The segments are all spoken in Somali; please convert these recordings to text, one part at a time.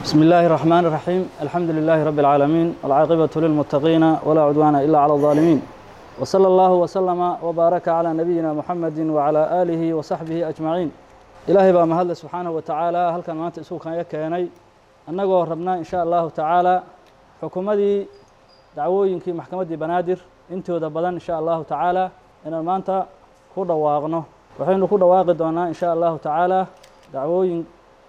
بسم الله الرحمن الرحيم الحمد لله رب العالمين والعاقبة للمتقين ولا عدوان إلا على الظالمين وصلى الله وسلم وبارك على نبينا محمد وعلى آله وصحبه أجمعين إلهي بقى مهد سبحانه وتعالى هل كان مانت إسوك كان يكيني أنه ربنا إن شاء الله تعالى حكومتي دعووينكي محكمة بنادر انتو دبدان إن شاء الله تعالى إن المانتا كودا واغنو وحين كودا واغدونا إن شاء الله تعالى دعووين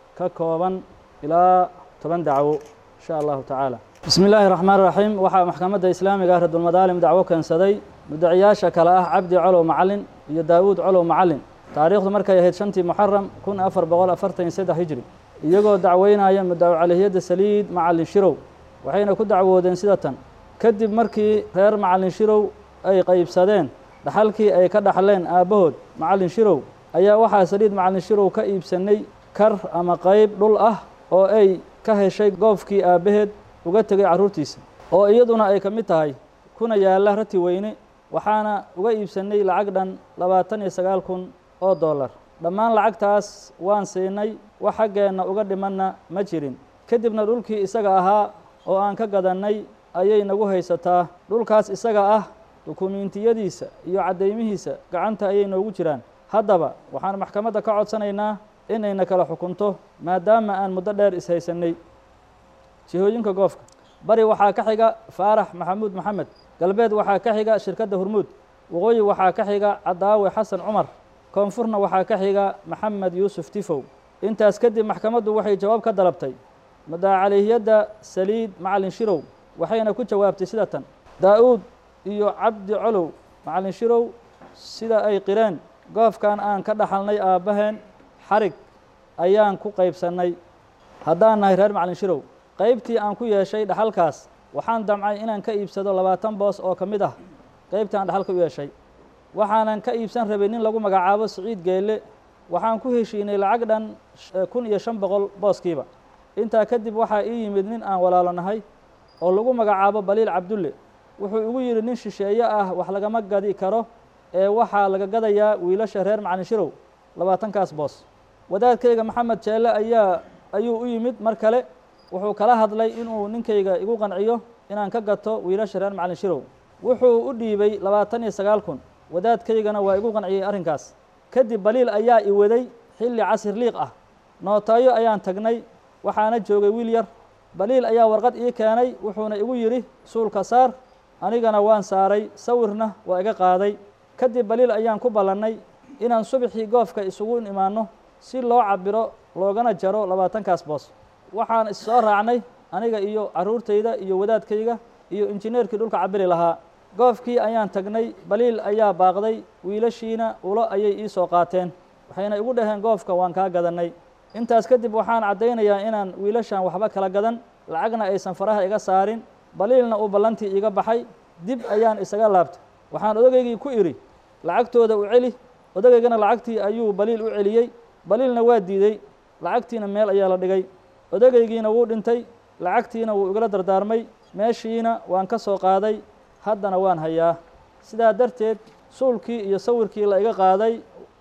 ككوبا إلى toban dacwo insha allahu tacaala bismi illaahi raxmaan raxiim waxaa maxkamadda islaamiga ah radulmadaalim dacwo keensaday mudaciyaasha kale ah cabdi colow macalin iyo daawuud colow macalin taariikhdu markay ahayd shantii muxaram kun afar boqol afartan iyo saddex hijri iyagoo dacweynaya mudaco calihiyadda saliid macalin shirow waxayna ku dacwoodeen sida tan kadib markii reer macalin shirow ay qaybsadeen dhaxalkii ay ka dhaxleen aabbahood macalin shirow ayaa waxaa saliid macalin shirow ka iibsanay kar ama qayb dhul ah oo ay ka heshay goobkii aabbaheed uga tegay carruurtiisa oo iyaduna ay ka mid tahay kuna yaalla rati weyne waxaana uga iibsannay lacag dhan labaatan iyo sagaal kun oo dollar dhammaan lacagtaas waan siinay wax xaggeenna uga dhimanna ma jirin kadibna dhulkii isaga ahaa oo aan ka gadannay ayay nagu haysataa dhulkaas isaga ah dukumiintiyadiisa iyo caddaymihiisa gacanta ayay noogu jiraan haddaba waxaan maxkamadda ka codsanaynaa inayna kala xukunto maadaama aan muddo dheer ishaysanay jihooyinka goofka bari waxaa ka xiga faarax maxamuud maxamed galbeed waxaa ka xiga shirkadda hurmuud waqooyi waxaa ka xiga cadaawe xasan cumar koonfurna waxaa ka xiga maxamed yuusuf tifow intaas kadib maxkamaddu waxay jawaab ka dalabtay madaacalihiyadda saliid macalin shirow waxayna ku jawaabtay sida tan daa-uud iyo cabdi colow macalin shirow sida ay qireen goofkan aan ka dhaxalnay aabbaheen xarig ayaan ku qaybsannay haddaan nahay reer macalin shirow qaybtii aan ku yeeshay dhaxalkaas waxaan damcay inaan ka iibsado labaatan boos oo ka mid ah qaybtii aan dhaxalka u yeeshay waxaanan ka iibsan rabay nin lagu magacaabo siciid geelle waxaan ku heshiinay lacag dhan kun iyo shan boqol booskiiba intaa kadib waxaa ii yimid nin aan walaalo nahay oo lagu magacaabo baliil cabdulle wuxuu igu yidhi nin shisheeye ah wax lagama gadi karo ee waxaa laga gadayaa wiilasha reer macalin shirow labaatankaas boos wadaadkayga maxamed jeelle ayaa ayuu u yimid mar kale wuxuu kala hadlay inuu ninkayga igu qanciyo inaan ka gato wiilasha reer macalin shirow wuxuu u dhiibay labaatan iyo sagaal kun wadaadkaygana waa igu qanciyey arrinkaas kadib baliil ayaa i waday xilli casir liiq ah nootaayo ayaan tagnay waxaana joogay wiil yar baliil ayaa warqad ii keenay wuxuuna igu yidhi suulka saar anigana waan saaray sawirna waa iga qaaday kadib baliil ayaan ku ballannay inaan subaxii goofka isugu imaanno si loo cabiro loogana jaro labaatankaas boos waxaan is soo raacnay aniga iyo carruurtayda iyo wadaadkayga iyo injineerkii dhulka cabiri lahaa goofkii ayaan tagnay baliil ayaa baaqday wiilashiina ulo ayay ii soo qaateen waxayna igu dhaheen goofka waan kaa gadannay intaas kadib waxaan caddaynayaa inaan wiilashan waxba kala gadan lacagna aysan faraha iga saarin baliilna uu ballantii iga baxay dib ayaan isaga laabtay waxaan odageygii ku idhi lacagtooda u celi odageygana lacagtii ayuu baliil u celiyey baliilna waa diidey lacagtiina meel ayaa la dhigay odagaygiina wuu dhintay lacagtiina wuu igala dardaarmay meeshiina waan ka soo qaaday haddana waan hayaa sidaa darteed suulkii iyo sawirkii la iga qaaday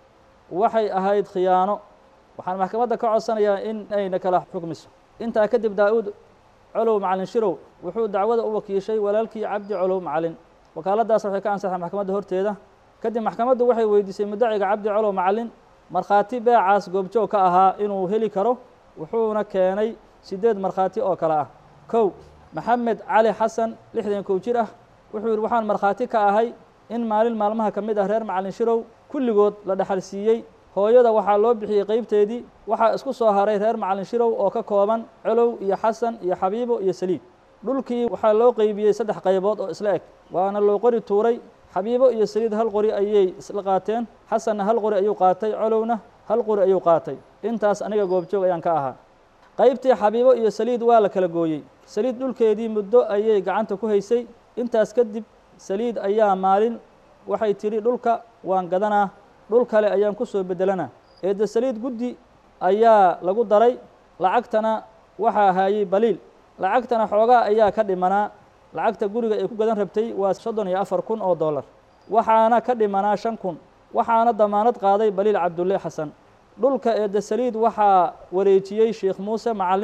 waxay ahayd khiyaano waxaan maxkamadda ka codsanayaa in ayna kala xukmiso intaa kadib daa-uud colow macalin shirow wuxuu dacwada u wakiishay walaalkii cabdi colow macalin wakaaladdaas waxay ka ansaxay maxkamadda horteeda kadib maxkamaddu waxay weydiisay mudaciga cabdi colow macalin markhaati beecaas goobjoog ka ahaa inuu heli karo wuxuuna keenay siddeed markhaati oo kale ah kow maxamed cali xasan lixdan kow jir ah wuxuu yidhi waxaan markhaati ka ahay in maalin maalmaha ka mid ah reer macalin shirow kulligood la dhexal siiyey hooyada waxaa loo bixiyey qeybteedii waxaa isku soo haray reer macalin shirow oo ka kooban colow iyo xasan iyo xabiibo iyo saliid dhulkii waxaa loo qeybiyey saddex qaybood oo isla eg waana loo qori tuuray xabiibo iyo saliid hal qori ayay isla qaateen xasanna hal qori ayuu qaatay colowna hal qori ayuu qaatay intaas aniga goobjoog ayaan ka ahaa qaybtii xabiibo iyo saliid waa la kala gooyey saliid dhulkeedii muddo ayay gacanta ku haysay intaas kadib saliid ayaa maalin waxay tidhi dhulka waan gadanaa dhul kale ayaan ku soo beddelanaa eedda saliid guddi ayaa lagu daray lacagtana waxaa haayey baliil lacagtana xoogaa ayaa ka dhimanaa lacagta guriga ay ku gadan rabtay waa soddon iyo afar kun oo dollar waxaana ka dhimanaa shan kun waxaana damaanad qaaday baliil cabdulle xasan dhulka eedda saliid waxaa wareejiyey sheekh muuse macalin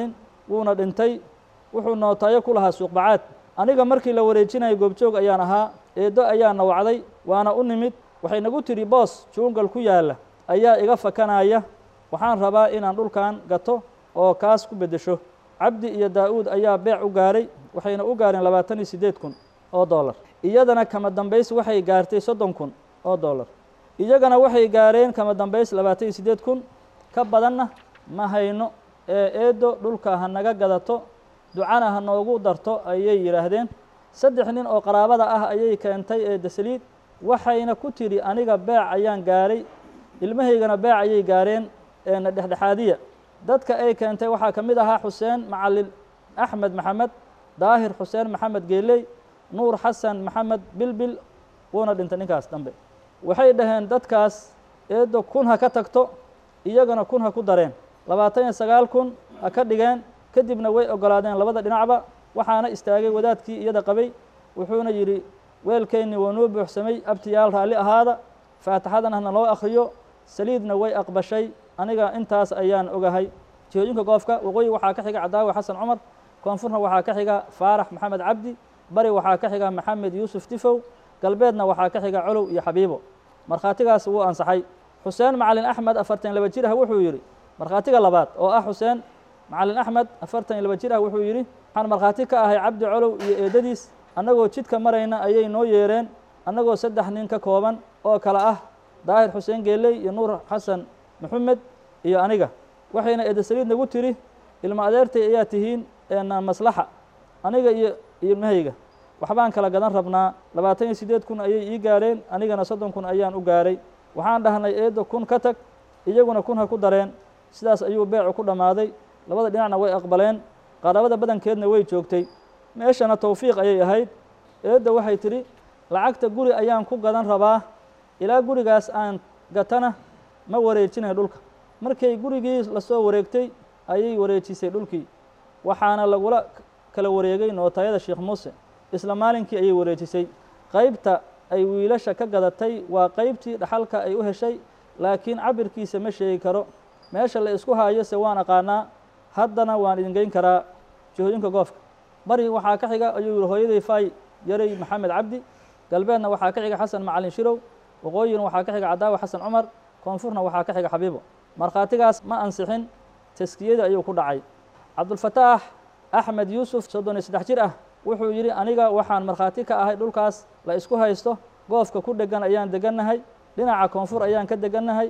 wuuna dhintay wuxuu nootayo ku lahaa suuqbacaad aniga markii la wareejinayo goobjoog ayaan ahaa eeddo ayaana wacday waana u nimid waxay nagu tidhi boos juungal ku yaalla ayaa iga fakanaya waxaan rabaa inaan dhulkan gato oo kaas ku beddesho cabdi iyo daa-uud ayaa beec u gaaray waxayna u gaareen labaatan iyo siddeed kun oo dollar iyadana kama dambays waxay gaartay soddon kun oo dollar iyagana waxay gaareen kama dambays labaatan iyo siddeed kun ka badanna ma hayno ee eeddo dhulka ha naga gadato ducana ha noogu darto ayay yidhaahdeen saddex nin oo qaraabada ah ayay keentay eedda saliid waxayna ku tidhi aniga beec ayaan gaaray ilmahaygana beec ayay gaareen eena dhexdhexaadiya dadka ay keentay waxaa ka mid ahaa xuseen macalin axmed maxamed daahir xuseen maxamed geeley nuur xasan maxamed bilbil wuuna dhintay ninkaas dambe waxay dhaheen dadkaas eeddo kun ha ka tagto iyagana kun ha ku dareen labaatan iyo sagaal kun ha ka dhigeen kadibna way ogolaadeen labada dhinacba waxaana istaagay wadaadkii iyada qabay wuxuuna yidhi weelkeennii waa noo buuxsamay abtiyaal raalli ahaada faatixadana hana loo akhriyo saliidna way aqbashay aniga intaas ayaan ogahay jihooyinka goofka waqooyi waxaa ka xiga cadaawi xasan cumar koonfurna waxaa ka xiga faarax maxamed cabdi bari waxaa ka xiga maxamed yuusuf tifow galbeedna waxaa ka xiga colow iyo xabiibo markhaatigaas wuu ansaxay xuseen macalin axmed afartan laba jir ah wuxuu yidhi markhaatiga labaad oo ah xuseen macalin axmed afartan iyo laba jir ah wuxuu yidhi waxaan markhaati ka ahay cabdi colow iyo eedadiis annagoo jidka marayna ayay noo yeereen annagoo saddex nin ka kooban oo kale ah daahir xuseen geeley iyo nuur xasan maxamed iyo aniga waxayna eedda saliid nagu tiri ilma adeertay ayaa tihiin eena maslaxa aniga iyo ilmahayga waxbaan kala gadan rabnaa labaatan iyo siddeed kun ayay ii gaareen anigana soddon kun ayaan u gaaray waxaan dhahnay eedda kun ka tag iyaguna kun ha ku dareen sidaas ayuu beecu ku dhammaaday labada dhinacna way aqbaleen qaraabada badankeedna way joogtay meeshana towfiiq ayay ahayd eedda waxay tidhi lacagta guri ayaan ku gadan rabaa ilaa gurigaas aan gatana ma wareejinay dhulka markay gurigii lasoo wareegtay ayay wareejisay dhulkii waxaana lagula kala wareegay nootayada sheekh muuse isla maalinkii ayay wareejisay qaybta ay wiilasha ka gadatay waa qaybtii dhaxalka ay u heshay laakiin cabirkiisa ma sheegi karo meesha la isku haayo se waan aqaanaa haddana waan idin geyn karaa jihooyinka goofka bari waxaa ka xiga ayuu yihi hooyaday faay yaray maxamed cabdi galbeedna waxaa ka xiga xasan macalin shirow waqooyina waxaa ka xiga cadaawi xasan cumar koonfurna waxaa ka xiga xabiibo markhaatigaas ma ansixin taskiyadii ayuu ku dhacay cabdulfataax axmed yuusuf soddon iyo saddex jir ah wuxuu yidhi aniga waxaan markhaati ka ahay dhulkaas la isku haysto goofka ku dhegan ayaan degannahay dhinaca koonfur ayaan ka degannahay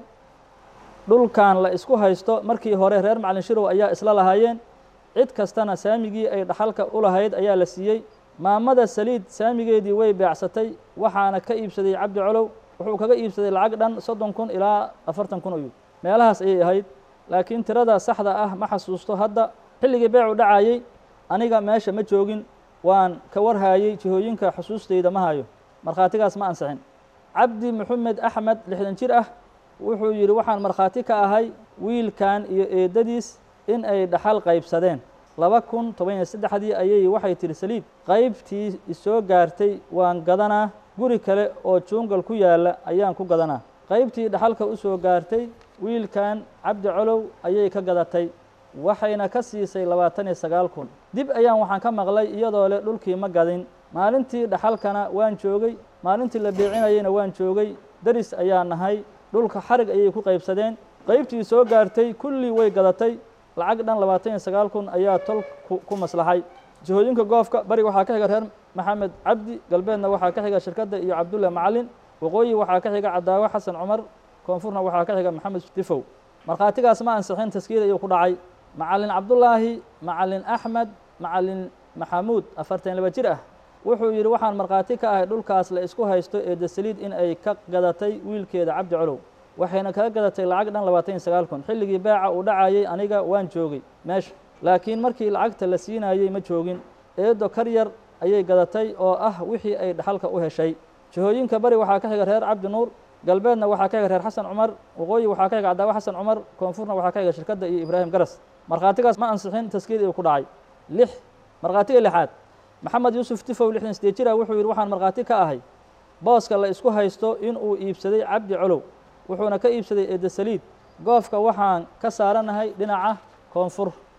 dhulkan la isku haysto markii hore reer macalin shirow ayaa isla lahaayeen cid kastana saamigii ay dhaxalka u lahayd ayaa la siiyey maamada saliid saamigeedii way beecsatay waxaana ka iibsaday cabdi colow wuxuu kaga iibsaday lacag dhan soddon kun ilaa afartan kun oyu meelahaas ayay ahayd laakiin tirada saxda ah ma xasuusto hadda xilligii beecu dhacayey aniga meesha ma joogin waan ka warhaayey jihooyinka xusuusteyda ma hayo markhaatigaas ma ansixin cabdi maxamed axmed lixdan jir ah wuxuu yidhi waxaan markhaati ka ahay wiilkan iyo eedadiis in ay dhaxal qaybsadeen laba kun toban iyo saddexdii ayay waxay tihi saliid qaybtii isoo gaartay waan gadanaa guri kale oo juungal ku yaalla ayaan ku gadanaa qaybtii dhaxalka u soo gaartay wiilkan cabdi colow ayay ka gadatay waxayna ka siisay labaatan iyo sagaal kun dib ayaan waxaan ka maqlay iyadoo leh dhulkii ma gadin maalintii dhaxalkana waan joogay maalintii la beecinayeyna waan joogay deris ayaa nahay dhulka xarig ayay ku qaybsadeen qaybtii soo gaartay kullii way gadatay lacag dhan labaatan iyo sagaal kun ayaa tol ku maslaxay jihooyinka goofka bari waxaa ka xiga reer maxamed cabdi galbeedna waxaa ka xiga shirkadda iyo cabdulla macalin waqooyi waxaa ka xiga cadaawe xasan cumar koonfurna waxaa ka xiga maxamed tifow markhaatigaas ma ansixin taskiir ayuu ku dhacay macalin cabdullaahi macalin axmed macalin maxamuud afartan laba jir ah wuxuu yidhi waxaan markhaati ka ahay dhulkaas la isku haysto ee dasaliid in ay ka gadatay wiilkeeda cabdi colow waxayna kaga gadatay lacag dhan labaatan iyo sagaal kun xilligii beeca uu dhacayey aniga waan joogay meesha laakiin markii lacagta la siinayey ma joogin eedo kar yar ayay gadatay oo ah wixii ay dhaxalka u heshay jihooyinka bari waxaa ka xiga reer cabdi nuur galbeedna waxaa ka xiga reer xasan cumar waqooyi waxaa ka xiga cadaawe xasan cumar koonfurna waxaa ka xiga shirkadda iyo ibraahim garas markhaatigaas ma ansixin taskiir uu ku dhacay lix markhaatiga lixaad maxamed yuusuf tifow lixdan sideed jir ah wuxuu yidhi waxaan markhaati ka ahay booska la isku haysto inuu iibsaday cabdi colow wuxuuna ka iibsaday eedda saliid goofka waxaan ka saaranahay dhinaca koonfur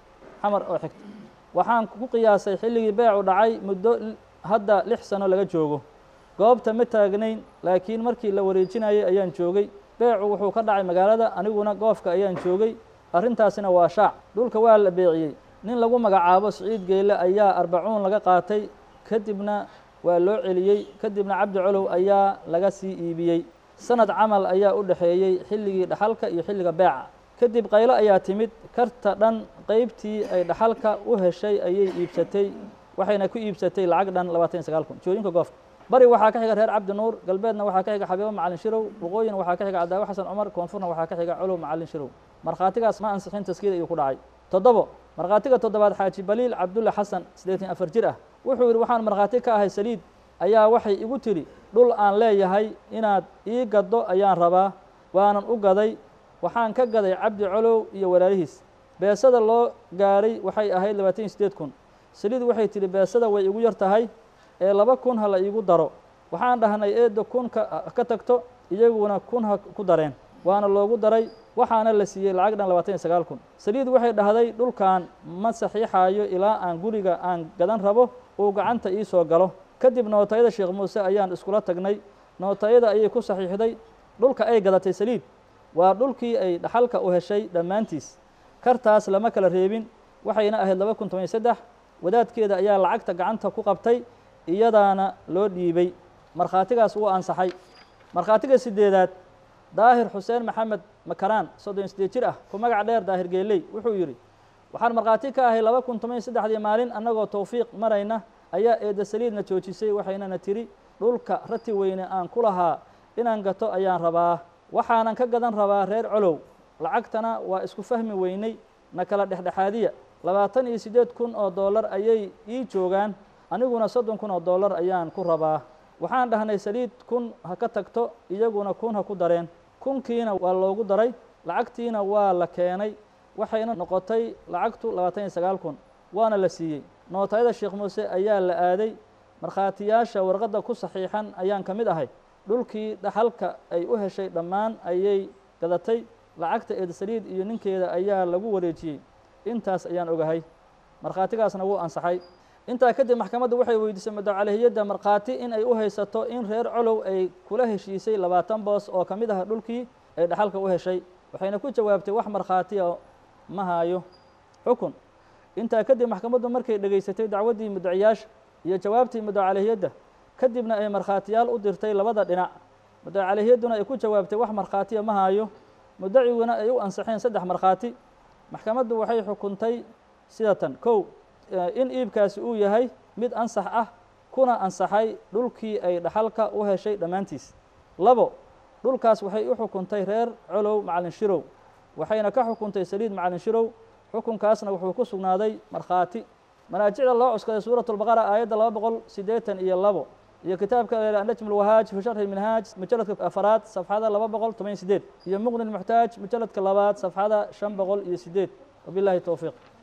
xamar oo xigta waxaan ku qiyaasay xilligii beecu dhacay muddo hadda lix sano laga joogo goobta ma taagnayn laakiin markii la wareejinayay ayaan joogay beecu wuxuu ka dhacay magaalada aniguna goofka ayaan joogay arrintaasina waa shaac dhulka waa la beeciyey nin lagu magacaabo siciid geyle ayaa arbacuun laga qaatay kadibna waa loo celiyey kadibna cabdi colow ayaa laga sii iibiyey sanad camal ayaa u dhexeeyey xilligii dhaxalka iyo xilliga beeca kadib qaylo ayaa timid karta dhan qeybtii ay dhaxalka u heshay ayay iibsatay waxayna ku iibsatay lacag dhan labaatan iyo sagaal kun jooyinka goofka bari waxaa ka xiga reer cabdi nuur galbeedna waxaa ka xiga xabiibo macalin shirow waqooyina waxaa ka xiga cadaawe xasan cumar koonfurna waxaa ka xiga colow macalin shirow markhaatigaas ma ansixin taskiir ayuu ku dhacay toddobo markhaatiga toddobaad xaaji baliil cabdulle xasan siddeetan afar jir ah wuxuu yidhi waxaan markhaati ka ahay saliid ayaa waxay igu tidhi dhul aan leeyahay inaad ii gaddo ayaan rabaa waanan u gaday waxaan ka gaday cabdi colow iyo walaalihiis beesada loo gaaray waxay ahayd labaatan iyo siddeed kun saliid waxay tidhi beesada way igu yar tahay ee laba kun ha la iigu daro waxaan dhahnay eedda kun ka tagto iyaguna kun ha ku dareen waana loogu daray waxaana la siiyey lacag dhan labaatan iyo sagaal kun saliid waxay dhahday dhulkan ma saxiixaayo ilaa aan guriga aan gadan rabo uu gacanta ii soo galo kadib nootayada sheekh muuse ayaan iskula tagnay nootayada ayay ku saxiixday dhulka ay gadatay saliid waa dhulkii ay dhaxalka u heshay dhammaantiis kartaas lama kala reebin waxayna ahayd laba kun toban iyo saddex wadaadkeeda ayaa lacagta gacanta ku qabtay iyadaana loo dhiibay markhaatigaas wuu ansaxay markhaatiga sideedaad daahir xuseen maxamed makaraan soddon iyo sideed jir ah ku magac dheer daahir geeley wuxuu yidhi waxaan markhaati ka ahay laba kun toban iyo saddexdii maalin annagoo towfiiq marayna ayaa eedda saliidna joojisay waxaynana tiri dhulka rati weyne aan ku lahaa inaan gato ayaan rabaa waxaanan ka gadan rabaa reer colow lacagtana waa isku fahmi weynay na kala dhexdhexaadiya labaatan iyo siddeed kun oo dollar ayay ii joogaan aniguna soddon kun oo dollar ayaan ku rabaa waxaan dhahnay saliid kun ha ka tagto iyaguna kun ha ku dareen kunkiina waa loogu daray lacagtiina waa la keenay waxayna noqotay lacagtu labaatan iyo sagaal kun waana la siiyey nootayada sheekh muuse ayaa la aaday markhaatiyaasha warqadda ku saxiixan ayaan ka mid ahay dhulkii dhaxalka ay u heshay dhammaan ayay gadatay lacagta eed saliid iyo ninkeeda ayaa lagu wareejiyey intaas ayaan ogahay markhaatigaasna wuu ansaxay intaa kadib maxkamaddu waxay weydiisay madocalehiyadda markhaati in ay u haysato in reer colow ay kula heshiisay labaatan boos oo ka mid ah dhulkii ay dhaxalka u heshay waxayna ku jawaabtay wax markhaatiya ma haayo xukun intaa kadib maxkamaddu markay dhegaysatay dacwaddii mudaciyaasha iyo jawaabtii madocalehiyadda kadibna ay markhaatiyaal u dirtay labada dhinac madocalehiyadduna ay ku jawaabtay wax markhaatiya ma haayo mudaciguna ay u ansaxeen saddex markhaati maxkamaddu waxay xukuntay sida tan kow in iibkaasi uu yahay mid ansax ah kuna ansaxay dhulkii ay dhaxalka u heshay dhammaantiis labo dhulkaas waxay u xukuntay reer colow macalin shirow waxayna ka xukuntay saliid macalin shirow xukunkaasna wuxuu ku sugnaaday markhaati manaajicda loo cuskaday suurat lbaqara aayadda laba boqol siddeetan iyo labo iyo kitaabka najm lwahaaj fi sharxi minhaaj mujaladka afaraad safxada laba boqol toban iyo sideed iyo muqni muxtaaj mujaladka labaad safxada shan boqol iyo sideed wabilahi towfiiq